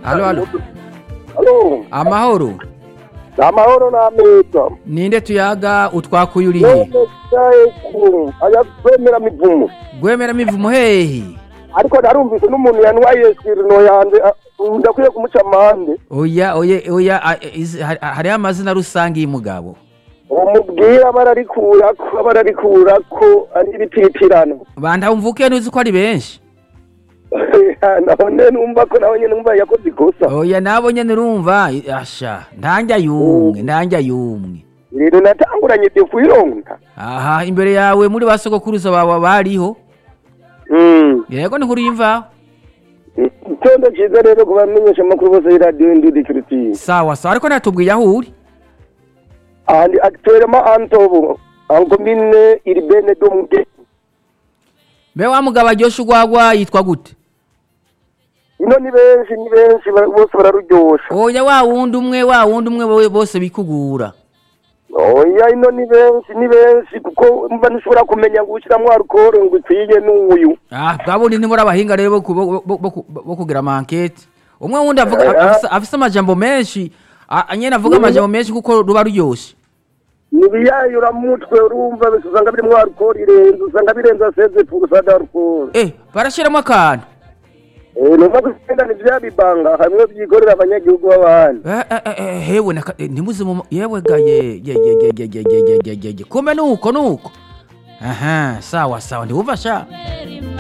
Alo, alo. Alo, amahoro ni amahoro n'ameza. ninde tuyaga utwakuye urihe None sigaye ku aya kwemera mivumo. gwemera mivumo hehe Ariko narumvise n'umuntu yanwaye sirino yanje ah, ndakwiye kumuca amande. oya oya oya a- izi- hari- hariho amazina rusange y'umugabo Umubwira bararikurako bararikurako ari ibititirano. banda umvuke ntuzi ko ari benshi none numva ko nawe nyene numva yakoze ikosa. oya nabo nyene urumva i- asha ndanja yumwe ndanja yumwe Rero natanguranye de kwironka. aha imbere yawe muri ba sogokuruza bawe bariho Mm. yego ni nkuru y'imvaho Itondo ciza rero ku bamenyesha amakuru bose y'iradiyo Ndudi Christine. sawa sawa ariko natubwiye aho uri Andi actuellement Antobo en commune urbaine de Muge. mbe wa mugabo aryosha urwagwa yitwa gute Ino ni benshi ni benshi bara- bose bararuryosha. oya wa wundi umwe wa wundi umwe bo- bose bikugura Oya ino ni benshi ni benshi kuko mba nishobora kumenya ngo ushiramwo alcohol ngo ikwiye n'uyu. ah bwa bundi ntimuri abahinga rero bo ku- bo- bo- bo ku- bo kugira amankete umwe wundi avuga Eh. afise- afise amajambo menshi a- nyene avuga amajambo menshi kuko ruba ruryoshe Nibiyayura mutwe urumva bese usanga birimwo alcohol irenze usanga birenze 16% d'alcool. eh barashiramo akantu Eh numva kugenda ni vya bibanga hamwe vyikorera abanyagihugu b'abandi. Eh, eh, eh, eh, hewe naka- eh, ntimuzi mu yewe ga ye ye ye ye ye ye ye ye ye ye ye kumbe nuko nuko aha sawa sawa ndiwumva sha